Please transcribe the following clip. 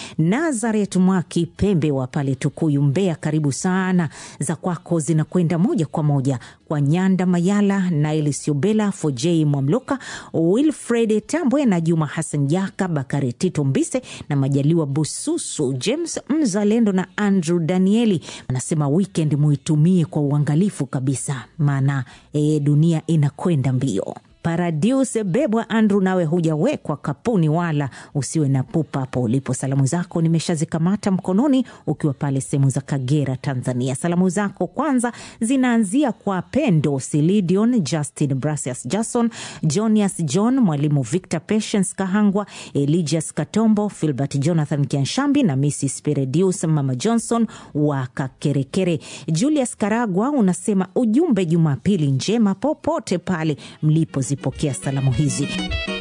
Nazaret Mwaki Pembe wa pale Tukuyu, Mbeya, karibu sana. Za kwako zinakwenda moja kwa moja kwa Nyanda Mayala, Naili Siobela, Fojei Mwamloka, Wilfred Tambwe na Juma Hassan Jaka, Bakari Tito Mbise na Majaliwa Bususu, James Mzalendo na Andrew Danieli. Anasema weekend muitumie kwa uangalifu kabisa, maana e, dunia inakwenda mbio. Paradius Bebwa Andrew, nawe hujawekwa kapuni wala usiwe na pupa hapo ulipo. Salamu zako nimeshazikamata mkononi, ukiwa pale sehemu za Kagera, Tanzania. Salamu zako kwanza zinaanzia kwa Pendo Silidion, Justin Brasius, Jason Jonias, John Mwalimu, Victor Patience Kahangwa, Eligius Katombo, Filbert Jonathan Kianshambi na Mrs Peredius Mama Johnson wa Kakerekere. Julius Karagwa unasema ujumbe, Jumapili njema popote pale mlipo zipokea salamu hizi.